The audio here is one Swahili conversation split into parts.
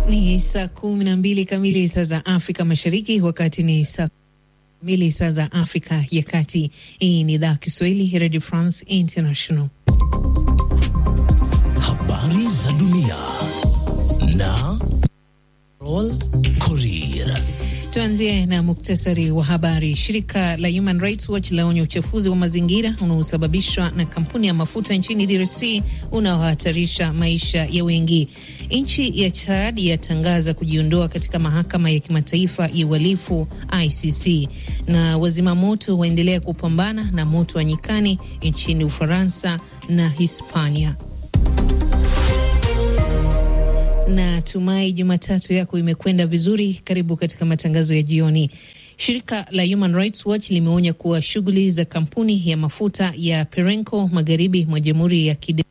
Ni saa kumi na mbili kamili saa za Afrika Mashariki, wakati ni saa mbili saa za Afrika ya Kati. Hii ni idhaa Kiswahili ya Radio France International. Habari za dunia na Rol Korir. Tuanzie na muktasari wa habari. Shirika la Human Rights Watch laonya uchafuzi wa mazingira unaosababishwa na kampuni ya mafuta nchini DRC unaohatarisha maisha ya wengi. Nchi ya Chad yatangaza kujiondoa katika mahakama ya kimataifa ya uhalifu ICC, na wazima moto waendelea kupambana na moto wa nyikani nchini Ufaransa na Hispania. Na tumai Jumatatu yako imekwenda vizuri. Karibu katika matangazo ya jioni. Shirika la Human Rights Watch limeonya kuwa shughuli za kampuni ya mafuta ya Perenco magharibi mwa Jamhuri ya Kide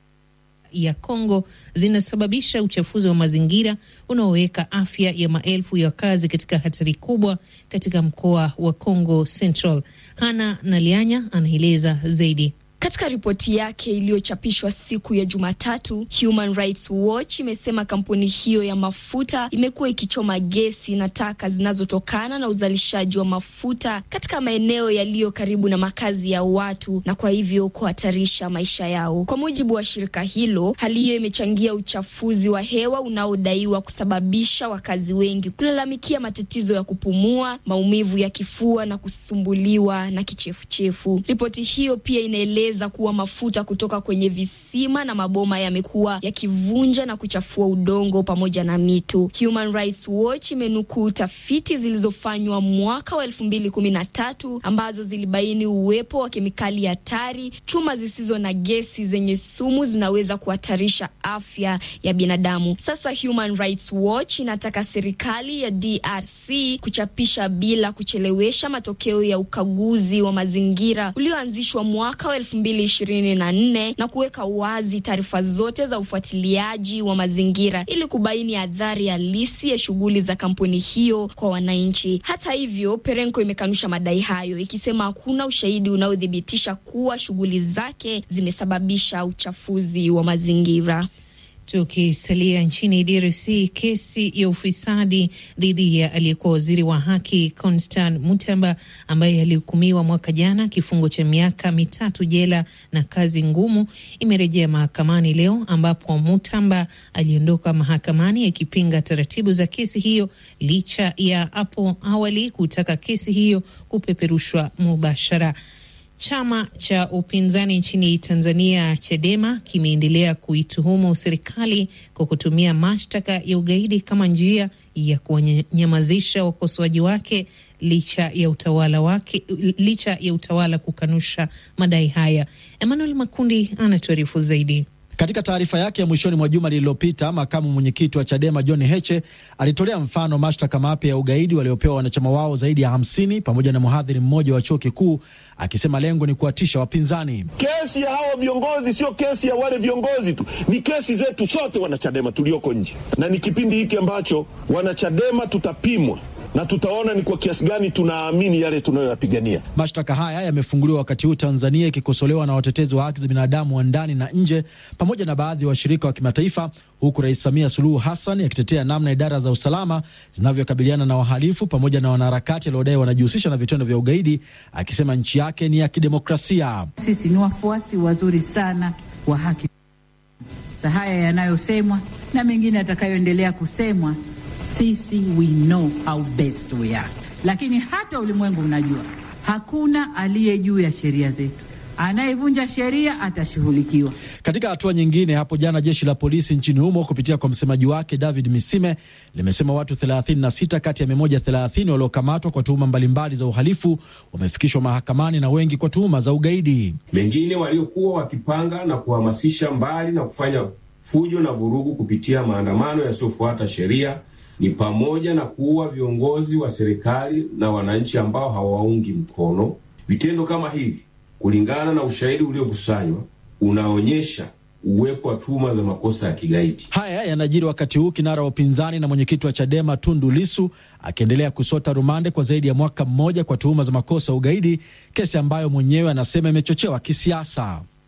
ya Kongo zinasababisha uchafuzi wa mazingira unaoweka afya ya maelfu ya wakazi katika hatari kubwa katika mkoa wa Kongo Central. Hana Nalianya anaeleza zaidi. Katika ripoti yake iliyochapishwa siku ya Jumatatu, Human Rights Watch imesema kampuni hiyo ya mafuta imekuwa ikichoma gesi na taka zinazotokana na uzalishaji wa mafuta katika maeneo yaliyo karibu na makazi ya watu na kwa hivyo kuhatarisha maisha yao. Kwa mujibu wa shirika hilo, hali hiyo imechangia uchafuzi wa hewa unaodaiwa kusababisha wakazi wengi kulalamikia matatizo ya kupumua, maumivu ya kifua na kusumbuliwa na kichefuchefu. Ripoti hiyo pia inaeleza za kuwa mafuta kutoka kwenye visima na maboma yamekuwa yakivunja na kuchafua udongo pamoja na mito. Human Rights Watch imenukuu tafiti zilizofanywa mwaka wa elfu mbili kumi na tatu ambazo zilibaini uwepo wa kemikali hatari, chuma zisizo na gesi zenye sumu zinaweza kuhatarisha afya ya binadamu. Sasa Human Rights Watch inataka serikali ya DRC kuchapisha bila kuchelewesha matokeo ya ukaguzi wa mazingira ulioanzishwa mwaka wa elfu mbili ishirini na nne na kuweka wazi taarifa zote za ufuatiliaji wa mazingira ili kubaini adhari halisi ya shughuli za kampuni hiyo kwa wananchi. Hata hivyo, Perenco imekanusha madai hayo ikisema hakuna ushahidi unaothibitisha kuwa shughuli zake zimesababisha uchafuzi wa mazingira. Tukisalia nchini DRC, kesi ya ufisadi dhidi ya aliyekuwa waziri wa haki Constant Mutamba ambaye alihukumiwa mwaka jana kifungo cha miaka mitatu jela na kazi ngumu imerejea mahakamani leo, ambapo Mutamba aliondoka mahakamani akipinga taratibu za kesi hiyo licha ya hapo awali kutaka kesi hiyo kupeperushwa mubashara. Chama cha upinzani nchini Tanzania, Chadema, kimeendelea kuituhumu serikali kwa kutumia mashtaka ya ugaidi kama njia ya kuwanyamazisha wakosoaji wake licha ya utawala wake, licha ya utawala kukanusha madai haya. Emmanuel Makundi anatuarifu zaidi. Katika taarifa yake ya mwishoni mwa juma lililopita, makamu mwenyekiti wa Chadema John Heche alitolea mfano mashtaka mapya ya ugaidi waliopewa wanachama wao zaidi ya hamsini pamoja na mhadhiri mmoja wa chuo kikuu, akisema lengo ni kuwatisha wapinzani. Kesi ya hawa viongozi sio kesi ya wale viongozi tu, ni kesi zetu sote wanachadema tulioko nje, na ni kipindi hiki ambacho wanachadema tutapimwa na tutaona ni kwa kiasi gani tunaamini yale tunayoyapigania. Mashtaka haya yamefunguliwa wakati huu Tanzania ikikosolewa na watetezi wa haki za binadamu wa ndani na nje pamoja na baadhi ya wa washirika wa kimataifa, huku Rais Samia Suluhu Hassan akitetea namna idara za usalama zinavyokabiliana na wahalifu pamoja na wanaharakati waliodai wanajihusisha na vitendo vya ugaidi, akisema nchi yake ni ya kidemokrasia. Sisi ni wafuasi wazuri sana wa haki za haya yanayosemwa na mengine yatakayoendelea kusemwa sisi we know how best we are, lakini hata ulimwengu unajua hakuna aliye juu ya sheria zetu. Anayevunja sheria atashughulikiwa. Katika hatua nyingine, hapo jana jeshi la polisi nchini humo kupitia kwa msemaji wake David Misime limesema watu 36 kati ya 130 waliokamatwa kwa tuhuma mbalimbali za uhalifu wamefikishwa mahakamani na wengi kwa tuhuma za ugaidi. Wengine waliokuwa wakipanga na kuhamasisha mbali na kufanya fujo na vurugu kupitia maandamano yasiyofuata sheria ni pamoja na kuua viongozi wa serikali na wananchi ambao hawaungi mkono. Vitendo kama hivi, kulingana na ushahidi uliokusanywa, unaonyesha uwepo wa tuhuma za makosa ya kigaidi. Haya yanajiri wakati huu kinara wa upinzani na mwenyekiti wa Chadema Tundu Lisu akiendelea kusota rumande kwa zaidi ya mwaka mmoja kwa tuhuma za makosa ya ugaidi, kesi ambayo mwenyewe anasema imechochewa kisiasa.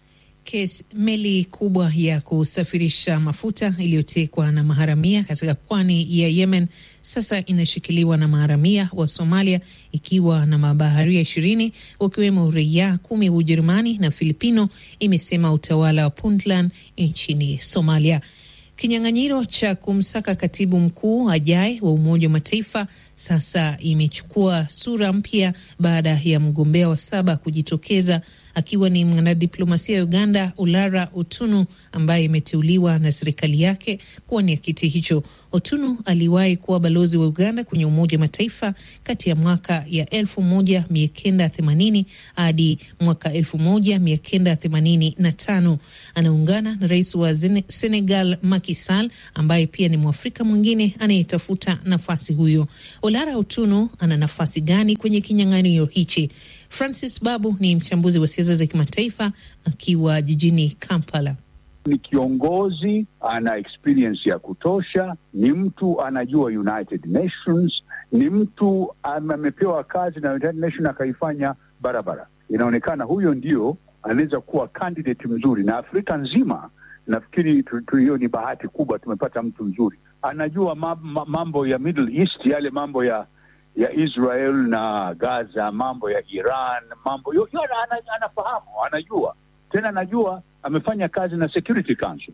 Kes, meli kubwa ya kusafirisha mafuta iliyotekwa na maharamia katika pwani ya Yemen sasa inashikiliwa na maharamia wa Somalia ikiwa na mabaharia ishirini wakiwemo raia kumi wa Ujerumani na Filipino, imesema utawala wa Puntland nchini Somalia. Kinyang'anyiro cha kumsaka katibu mkuu ajaye wa Umoja wa Mataifa sasa imechukua sura mpya baada ya mgombea wa saba kujitokeza akiwa ni mwanadiplomasia wa Uganda Ulara Otunu ambaye imeteuliwa na serikali yake kuwania kiti hicho. Otunu aliwahi kuwa balozi wa Uganda kwenye Umoja wa Mataifa kati ya mwaka ya elfu moja mia kenda themanini hadi mwaka elfu moja mia kenda themanini na tano. Anaungana na rais wa Senegal Macky Sall ambaye pia ni Mwafrika mwingine anayetafuta nafasi huyo. Olara Otunu ana nafasi gani kwenye kinyang'anyiro hichi? Francis Babu ni mchambuzi wa siasa za kimataifa akiwa jijini Kampala. Ni kiongozi ana experience ya kutosha, ni mtu anajua United Nations, ni mtu amepewa kazi na United Nations akaifanya barabara. Inaonekana huyo ndio anaweza kuwa candidate mzuri, na Afrika nzima nafikiri hiyo ni bahati kubwa, tumepata mtu mzuri anajua mambo ya Middle East, yale mambo ya ya Israel na Gaza, mambo ya Iran, mambo yo, yo, anafahamu, anajua tena, anajua amefanya kazi na Security Council.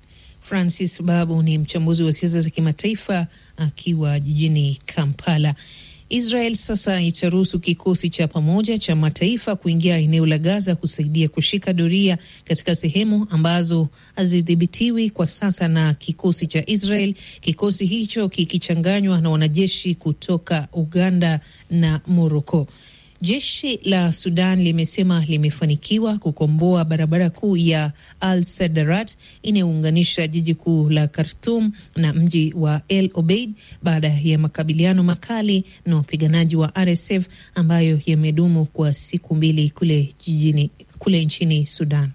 Francis Babu ni mchambuzi wa siasa za kimataifa akiwa jijini Kampala. Israel sasa itaruhusu kikosi cha pamoja cha mataifa kuingia eneo la Gaza kusaidia kushika doria katika sehemu ambazo hazidhibitiwi kwa sasa na kikosi cha Israel, kikosi hicho kikichanganywa na wanajeshi kutoka Uganda na Moroko. Jeshi la Sudan limesema limefanikiwa kukomboa barabara kuu ya Al Sadarat inayounganisha jiji kuu la Khartum na mji wa El Obeid baada ya makabiliano makali na wapiganaji wa RSF ambayo yamedumu kwa siku mbili kule jijini, kule nchini Sudan.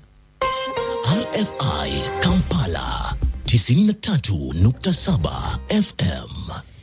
RFI Kampala 93.7 FM.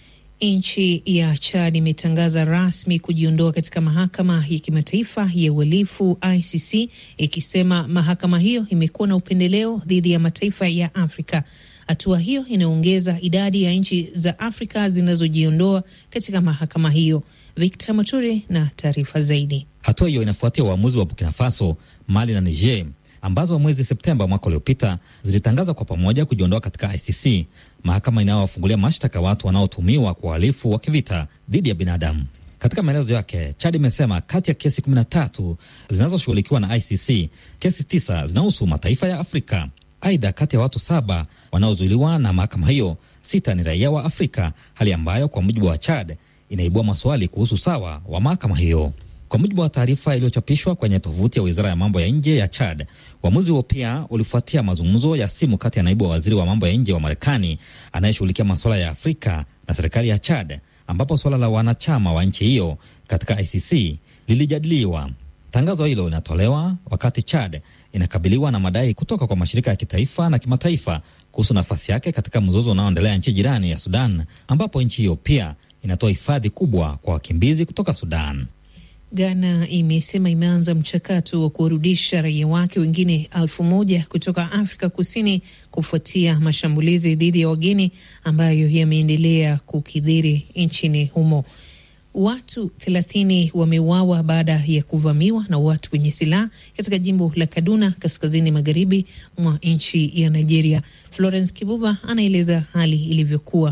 Nchi ya Chad imetangaza rasmi kujiondoa katika mahakama ya kimataifa ya uhalifu ICC, ikisema mahakama hiyo imekuwa na upendeleo dhidi ya mataifa ya Afrika. Hatua hiyo inaongeza idadi ya nchi za Afrika zinazojiondoa katika mahakama hiyo. Victor Moturi na taarifa zaidi. Hatua hiyo inafuatia uamuzi wa Burkina Faso, Mali na Niger ambazo mwezi Septemba mwaka uliopita zilitangaza kwa pamoja kujiondoa katika ICC, mahakama inayowafungulia mashtaka watu wanaotumiwa kwa uhalifu wa kivita dhidi ya binadamu. Katika maelezo yake, Chad imesema kati ya kesi 13 zinazoshughulikiwa na ICC, kesi tisa zinahusu mataifa ya Afrika. Aidha, kati ya watu saba wanaozuiliwa na mahakama hiyo, sita ni raia wa Afrika, hali ambayo kwa mujibu wa Chad inaibua maswali kuhusu sawa wa mahakama hiyo. Kwa mujibu wa taarifa iliyochapishwa kwenye tovuti ya wizara ya mambo ya nje ya Chad, uamuzi huo pia ulifuatia mazungumzo ya simu kati ya naibu wa waziri wa mambo ya nje wa Marekani anayeshughulikia masuala ya Afrika na serikali ya Chad, ambapo suala la wanachama wa nchi hiyo katika ICC lilijadiliwa. Tangazo hilo linatolewa wakati Chad inakabiliwa na madai kutoka kwa mashirika ya kitaifa na kimataifa kuhusu nafasi yake katika mzozo unaoendelea nchi jirani ya Sudan, ambapo nchi hiyo pia inatoa hifadhi kubwa kwa wakimbizi kutoka Sudan. Ghana imesema imeanza mchakato wa kuwarudisha raia wake wengine elfu moja kutoka Afrika Kusini kufuatia mashambulizi dhidi ya wageni ambayo yameendelea kukidhiri nchini humo. Watu thelathini wameuawa baada ya kuvamiwa na watu wenye silaha katika jimbo la Kaduna, kaskazini magharibi mwa nchi ya Nigeria. Florence Kibuba anaeleza hali ilivyokuwa.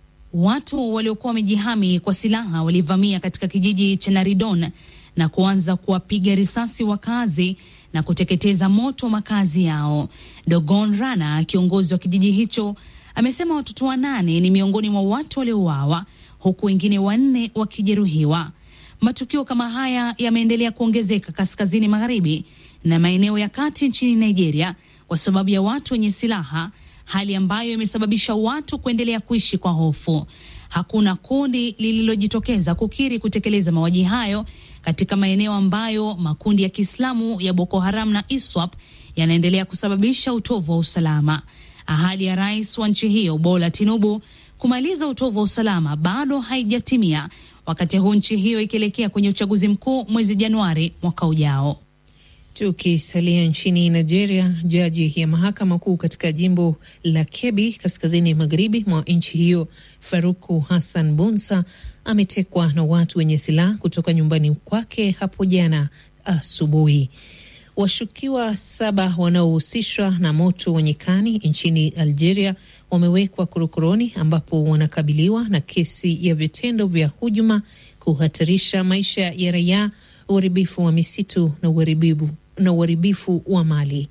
Watu waliokuwa wamejihami kwa silaha walivamia katika kijiji cha Naridon na kuanza kuwapiga risasi wakazi na kuteketeza moto makazi yao. Dogon Rana, kiongozi wa kijiji hicho, amesema watoto wanane ni miongoni mwa watu waliouawa huku wengine wanne wakijeruhiwa. Matukio kama haya yameendelea kuongezeka kaskazini magharibi na maeneo ya kati nchini Nigeria kwa sababu ya watu wenye silaha hali ambayo imesababisha watu kuendelea kuishi kwa hofu. Hakuna kundi lililojitokeza kukiri kutekeleza mauaji hayo katika maeneo ambayo makundi ya Kiislamu ya Boko Haram na ISWAP yanaendelea kusababisha utovu wa usalama. Ahadi ya rais wa nchi hiyo Bola Tinubu kumaliza utovu wa usalama bado haijatimia, wakati huu nchi hiyo ikielekea kwenye uchaguzi mkuu mwezi Januari mwaka ujao. Tukisalia nchini Nigeria, jaji ya mahakama kuu katika jimbo la Kebbi kaskazini magharibi mwa nchi hiyo Faruku Hassan Bunsa ametekwa na watu wenye silaha kutoka nyumbani kwake hapo jana asubuhi. Washukiwa saba wanaohusishwa na moto wa nyikani nchini Algeria wamewekwa korokoroni ambapo wanakabiliwa na kesi ya vitendo vya hujuma, kuhatarisha maisha ya raia, uharibifu wa misitu na uharibifu na uharibifu wa mali.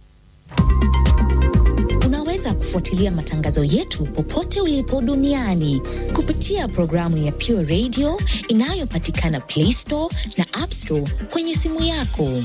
Unaweza kufuatilia matangazo yetu popote ulipo duniani kupitia programu ya Pure Radio inayopatikana Play Store na App Store kwenye simu yako.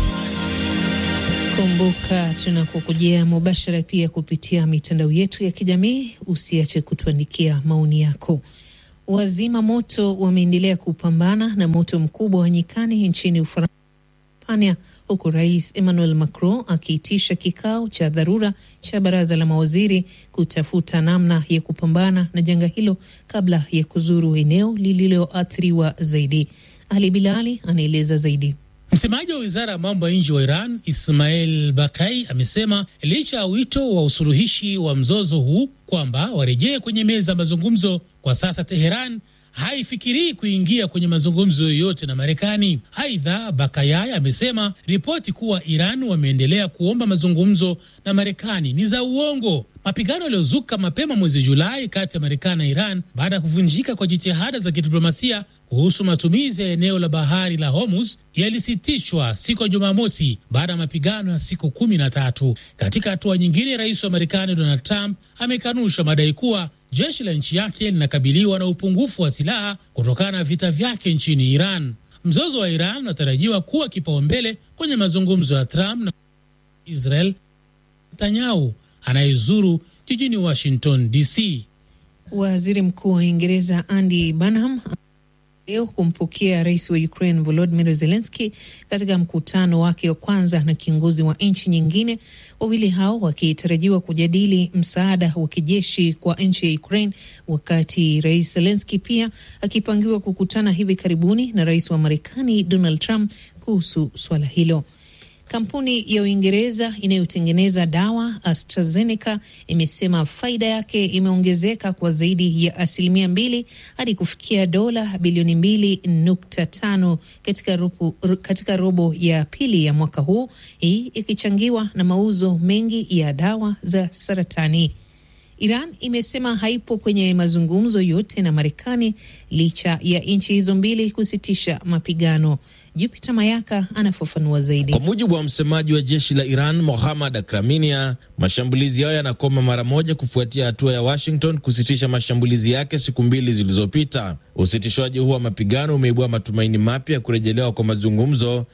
Kumbuka tunakukujia mubashara pia kupitia mitandao yetu ya kijamii. Usiache kutuandikia maoni yako. Wazima moto wameendelea kupambana na moto mkubwa wa nyikani nchini Ufaransa, huku Rais Emmanuel Macron akiitisha kikao cha dharura cha baraza la mawaziri kutafuta namna ya kupambana na janga hilo kabla ya kuzuru eneo lililoathiriwa zaidi. Ali Bilali anaeleza zaidi. Msemaji wa wizara ya mambo ya nje wa Iran Ismail Bakai amesema licha ya wito wa usuluhishi wa mzozo huu kwamba warejee kwenye meza ya mazungumzo, kwa sasa Teheran haifikirii kuingia kwenye mazungumzo yoyote na Marekani. Aidha, Bakayai amesema ripoti kuwa Iran wameendelea kuomba mazungumzo na Marekani ni za uongo. Mapigano yaliyozuka mapema mwezi Julai kati ya Marekani na Iran baada ya kuvunjika kwa jitihada za kidiplomasia kuhusu matumizi ya eneo la bahari la Hormuz yalisitishwa siku ya Jumamosi baada ya mapigano ya siku kumi na tatu. Katika hatua nyingine, rais wa Marekani Donald Trump amekanusha madai kuwa jeshi la nchi yake linakabiliwa na upungufu wa silaha kutokana na vita vyake nchini Iran. Mzozo wa Iran unatarajiwa kuwa kipaumbele kwenye mazungumzo ya Trump na Israel Netanyahu anayezuru jijini Washington DC. Waziri Mkuu wa Uingereza Andy Burnham leo kumpokea rais wa Ukraine Volodymyr Zelensky katika mkutano wake wa kwanza na kiongozi wa nchi nyingine, wawili hao wakitarajiwa kujadili msaada wa kijeshi kwa nchi ya Ukraine, wakati rais Zelensky pia akipangiwa kukutana hivi karibuni na rais wa Marekani Donald Trump kuhusu swala hilo. Kampuni ya Uingereza inayotengeneza dawa AstraZeneca imesema faida yake imeongezeka kwa zaidi ya asilimia mbili hadi kufikia dola bilioni mbili nukta tano katika robo, katika robo ya pili ya mwaka huu, hii ikichangiwa na mauzo mengi ya dawa za saratani. Iran imesema haipo kwenye mazungumzo yote na Marekani licha ya nchi hizo mbili kusitisha mapigano. Jupiter Mayaka anafafanua zaidi. Kwa mujibu wa msemaji wa jeshi la Iran Mohammad Akraminia, mashambulizi hayo yanakoma mara moja kufuatia hatua ya Washington kusitisha mashambulizi yake siku mbili zilizopita. Usitishwaji huu wa mapigano umeibua matumaini mapya ya kurejelewa kwa mazungumzo.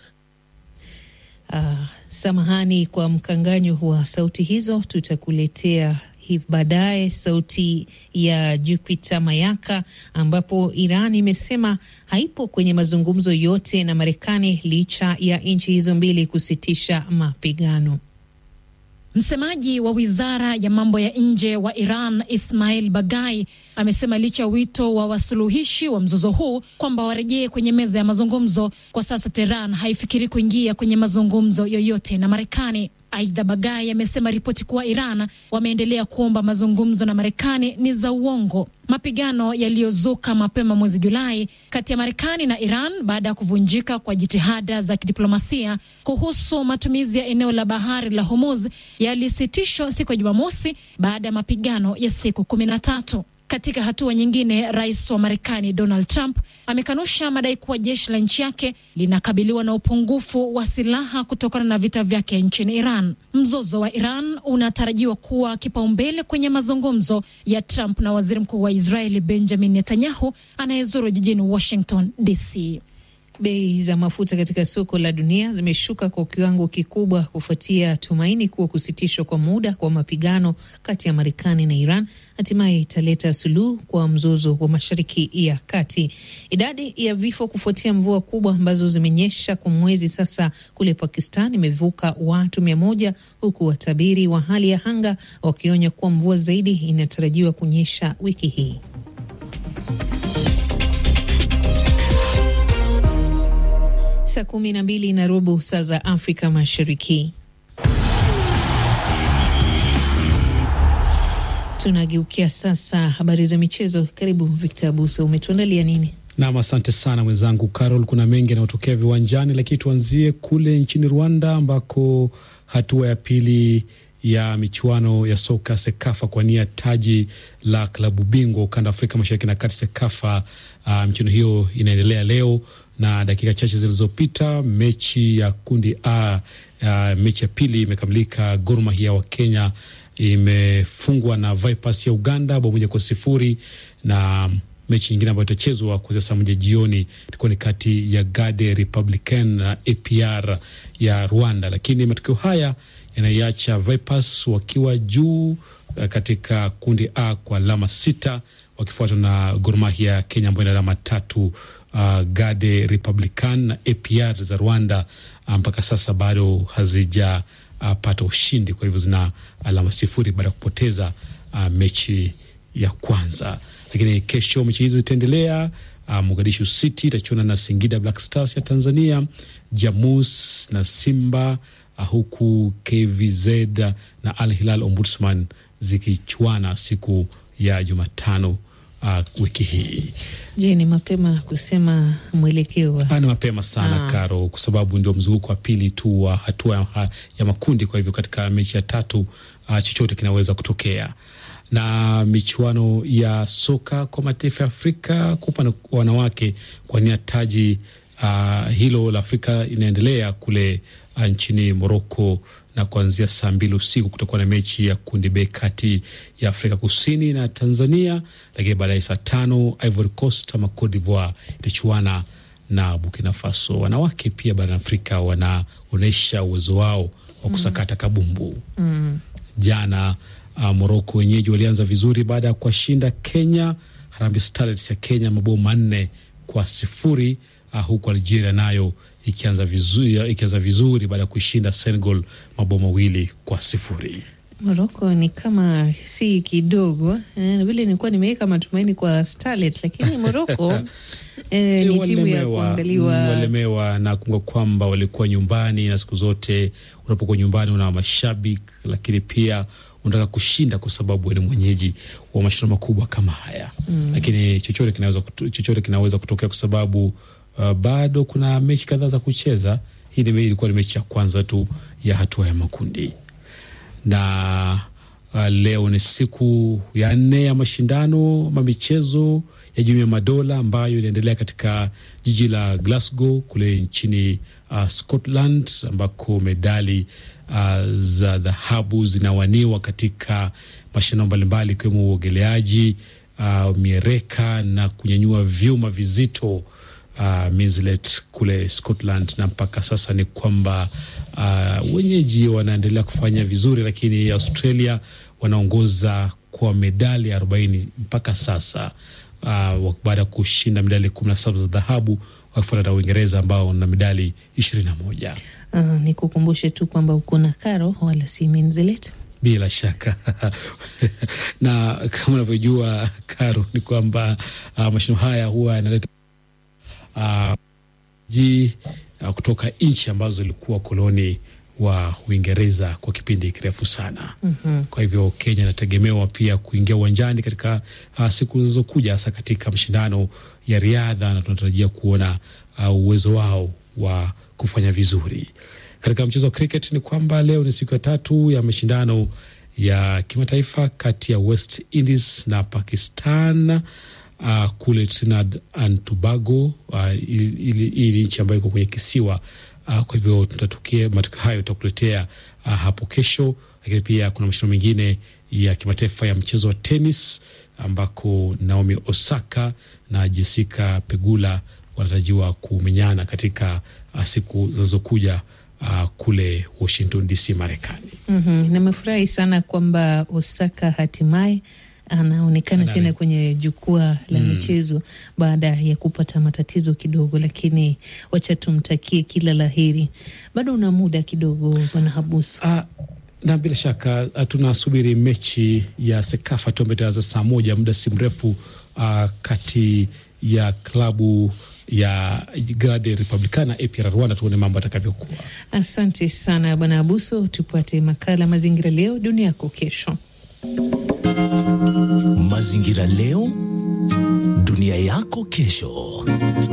Ah, samahani kwa mkanganyo wa sauti hizo, tutakuletea baadaye sauti ya Jupiter Mayaka, ambapo Iran imesema haipo kwenye mazungumzo yote na Marekani licha ya nchi hizo mbili kusitisha mapigano. Msemaji wa wizara ya mambo ya nje wa Iran Ismail Bagai amesema licha ya wito wa wasuluhishi wa mzozo huu kwamba warejee kwenye meza ya mazungumzo, kwa sasa Tehran haifikiri kuingia kwenye mazungumzo yoyote na Marekani. Aidha, Bagai amesema ripoti kuwa Iran wameendelea kuomba mazungumzo na Marekani ni za uongo. Mapigano yaliyozuka mapema mwezi Julai kati ya Marekani na Iran baada ya kuvunjika kwa jitihada za kidiplomasia kuhusu matumizi ya eneo la bahari la Hormuz yalisitishwa siku ya Jumamosi baada ya mapigano ya siku kumi na tatu. Katika hatua nyingine, rais wa Marekani Donald Trump amekanusha madai kuwa jeshi la nchi yake linakabiliwa na upungufu wa silaha kutokana na vita vyake nchini Iran. Mzozo wa Iran unatarajiwa kuwa kipaumbele kwenye mazungumzo ya Trump na waziri mkuu wa Israeli Benjamin Netanyahu anayezuru jijini Washington DC. Bei za mafuta katika soko la dunia zimeshuka kwa kiwango kikubwa kufuatia tumaini kuwa kusitishwa kwa muda kwa mapigano kati ya Marekani na Iran hatimaye italeta suluhu kwa mzozo wa Mashariki ya Kati. Idadi ya vifo kufuatia mvua kubwa ambazo zimenyesha kwa mwezi sasa kule Pakistan imevuka watu mia moja huku watabiri wa hali ya anga wakionya kuwa mvua zaidi inatarajiwa kunyesha wiki hii. Saa kumi na mbili na robo saa za Afrika Mashariki. Tunageukia sasa habari za michezo. Karibu Victor Abuso, umetuandalia nini? Nam, asante sana mwenzangu Carol. Kuna mengi yanayotokea viwanjani, lakini tuanzie kule nchini Rwanda ambako hatua ya pili ya michuano ya soka Sekafa kwa nia taji la klabu bingwa ukanda wa Afrika mashariki na kati Sekafa. Uh, michuano hiyo inaendelea leo na dakika chache zilizopita mechi ya kundi A, uh, mechi ya pili imekamilika. Gor Mahia wa Kenya imefungwa na Vipers ya Uganda bao moja kwa sifuri na mechi nyingine ambayo itachezwa kuanzia saa moja jioni itakuwa ni kati ya Gade Republican na APR ya Rwanda, lakini matokeo haya yanaiacha Vipers wakiwa juu katika kundi A kwa alama sita wakifuatwa na Gor Mahia ya Kenya ambayo ina alama tatu. Uh, Gade Republican na APR za Rwanda mpaka um, sasa bado hazijapata uh, ushindi, kwa hivyo zina alama sifuri baada ya kupoteza uh, mechi ya kwanza. Lakini kesho mechi hizi zitaendelea. Uh, Mogadishu City itachuana na Singida Black Stars ya Tanzania, Jamus na Simba uh, huku KVZ na Al Hilal Ombudsman zikichuana siku ya Jumatano uh, wiki hii. Je, ni mapema kusema mwelekeo? Ni mapema sana ah, Karo, kwa sababu ndio mzunguko wa pili tu wa hatua ya, ya makundi. Kwa hivyo katika mechi ya tatu uh, chochote kinaweza kutokea na michuano ya soka kwa mataifa ya Afrika kwa upande wa wanawake kwa nia taji uh, hilo la Afrika inaendelea kule uh, nchini Moroko, na kuanzia saa mbili usiku kutakuwa na mechi ya kundi B kati ya Afrika Kusini na Tanzania, lakini baadaye saa tano Ivory Coast ama Cote d'Ivoire itachuana na Burkina Faso. Wanawake pia barani Afrika wanaonyesha uwezo wao wa kusakata kabumbu mm. Jana uh, Moroko wenyeji walianza vizuri baada ya kuwashinda Kenya, Harambee Starlets ya Kenya mabao manne kwa sifuri uh, huku Algeria nayo ikianza vizuri, ikianza vizuri baada ya kuishinda Senegal mabao mawili kwa sifuri. Moroko ni kama si kidogo eh, vile nilikuwa nimeweka matumaini kwa Starlet, lakini Moroko eh, ni timu ya kuangaliwa. Walemewa na kumbuka kwamba walikuwa nyumbani, na siku zote unapokuwa nyumbani una mashabiki, lakini pia unataka kushinda kwa sababu ni mwenyeji wa mashindano makubwa kama haya Mm. lakini chochote kinaweza chochote kinaweza kutokea kwa sababu uh, bado kuna mechi kadhaa za kucheza. Hii ni- ilikuwa ni mechi ya kwanza tu ya hatua ya makundi na uh, leo ni siku ya nne ya mashindano ma michezo ya Jumuiya ya Madola ambayo inaendelea katika jiji la Glasgow kule nchini uh, Scotland ambako medali uh, za dhahabu zinawaniwa katika mashindano mbalimbali ikiwemo uogeleaji uh, miereka na kunyanyua vyuma vizito uh, Minslet kule Scotland, na mpaka sasa ni kwamba uh, wenyeji wanaendelea kufanya vizuri, lakini Australia wanaongoza kwa medali arobaini mpaka sasa uh, baada ya kushinda medali kumi na saba za dhahabu wakifuata na Uingereza ambao wana medali ishirini na moja. Uh, ni kukumbushe tu kwamba uko na Karo wala si Minzilet. Bila shaka na kama unavyojua Karo, ni kwamba uh, mashindano haya huwa yanaleta uh, ji uh, kutoka nchi ambazo zilikuwa koloni wa Uingereza kwa kipindi kirefu sana. Mhm. Kwa hivyo Kenya inategemewa pia kuingia uwanjani katika uh, siku zilizokuja, hasa katika mashindano ya riadha, na tunatarajia kuona uh, uwezo wao wa kufanya vizuri. Katika mchezo wa cricket ni kwamba leo ni siku ya tatu ya mashindano ya kimataifa kati ya West Indies na Pakistan uh, kule Trinidad and Tobago. Uh, hii ni nchi ambayo iko kwenye kisiwa uh, kwa hivyo tutatukia matokeo hayo tutakuletea uh, hapo kesho, lakini pia kuna mashindano mengine ya kimataifa ya mchezo wa tenis ambako Naomi Osaka na Jessica Pegula wanatarajiwa kumenyana katika uh, siku zinazokuja uh, kule Washington DC, Marekani. Mhm. Nimefurahi sana kwamba Osaka hatimaye anaonekana Anare- tena kwenye jukwaa la Mm. michezo baada ya kupata matatizo kidogo, lakini wacha tumtakie kila laheri. Bado una muda kidogo, bwana Habusu. Ah, na bila shaka ah, tunasubiri mechi ya Sekafa tu ambayo itaanza saa moja muda si mrefu ah, kati ya klabu ya Garde Republicana APR Rwanda. Tuone mambo atakavyokuwa. Asante sana Bwana Abuso. Tupate makala Mazingira Leo Dunia Yako Kesho. Mazingira Leo Dunia Yako Kesho.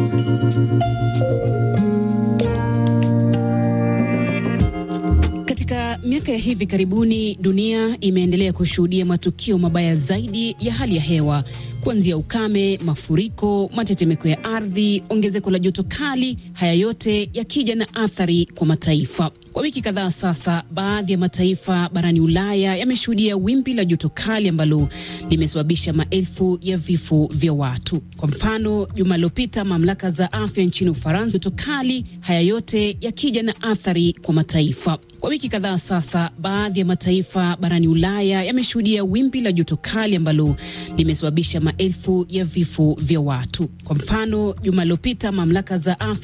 Katika miaka ya hivi karibuni dunia imeendelea kushuhudia matukio mabaya zaidi ya hali ya hewa kuanzia ukame, mafuriko, matetemeko ya ardhi, ongezeko la joto kali, haya yote yakija na athari kwa mataifa. Kwa wiki kadhaa sasa, baadhi ya mataifa barani Ulaya yameshuhudia wimbi la joto kali ambalo limesababisha maelfu ya vifo vya watu. Kwa mfano, juma lilopita mamlaka za afya nchini Ufaransa, joto kali, haya yote yakija na athari kwa mataifa. Kwa wiki kadhaa sasa, baadhi ya mataifa barani Ulaya yameshuhudia wimbi la joto kali ambalo limesababisha maelfu ya vifo vya watu. Kwa mfano, juma lilopita mamlaka za afya